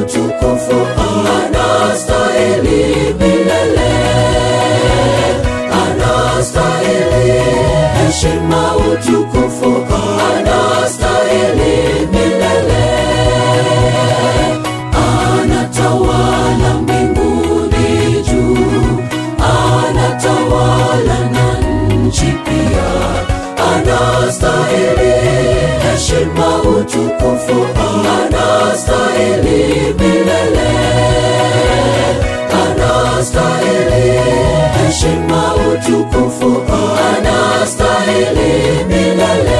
utukufu, anastahili milele, anastahili heshima, utukufu, anastahili milele, anatawala mbinguni juu, anatawala na nchi pia, anastahili heshima, utukufu, anastahili milele, anastahili heshima, utukufu, anastahili milele.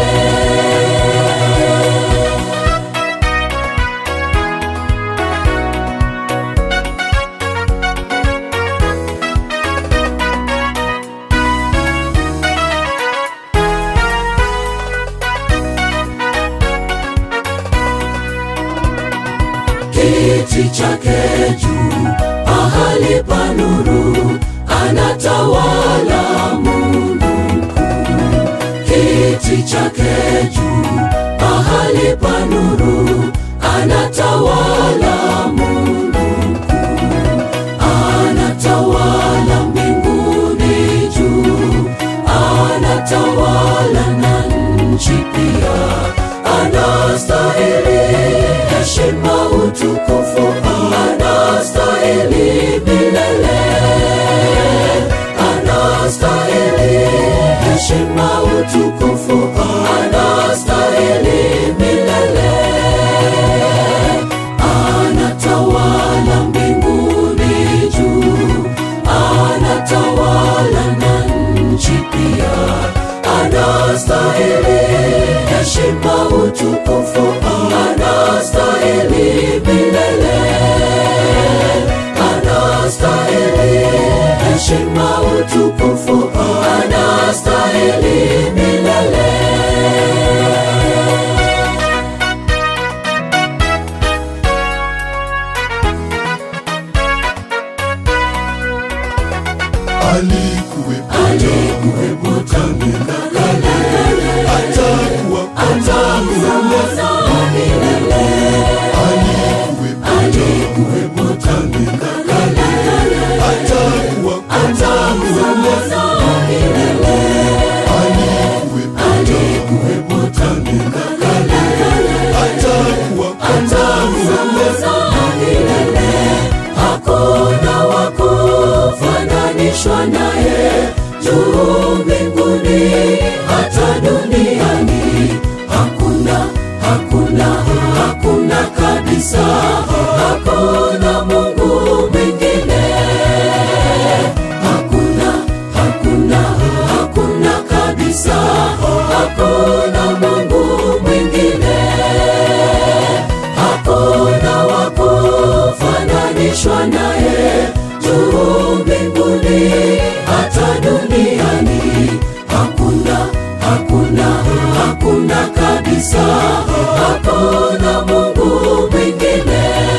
kiti chake juu, mahali pa nuru, anatawala Mungu mkuu. Kiti chake juu, mahali pa nuru, anatawala Mungu mkuu. Anatawala mbinguni juu, anatawala na nchi pia, anastahili heshima, utukufu, anastahili milele, anastahili heshima, utukufu, anastahili milele, anatawala mbinguni juu, anatawala na nchi pia, anastahili heshima, utukufu, anastahili milele, anastahili heshima, utukufu, anastahili milele. alikuwepo Alikuwepo tangu na kale, atakuwa milele, alikuwepo tangu na kale, atakuwa milele, alikuwepo tangu na kale, atakuwa milele. Hakuna wa kufananishwa naye juu mbinguni hata duniani. Hakuna, hakuna, hakuna kabisa. Hakuna Mungu mwingine. Hakuna, hakuna, hakuna kabisa. Hakuna Mungu mwingine hakuna wa kufananishwa naye juu mbinguni hata duniani. Hakuna, hakuna, hakuna kabisa. Hakuna Mungu mwingine.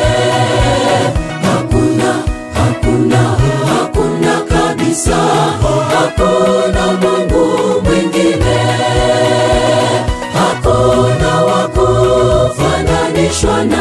Hakuna, hakuna, hakuna kabisa. Hakuna Mungu mwingine hakuna wa kufananishwa na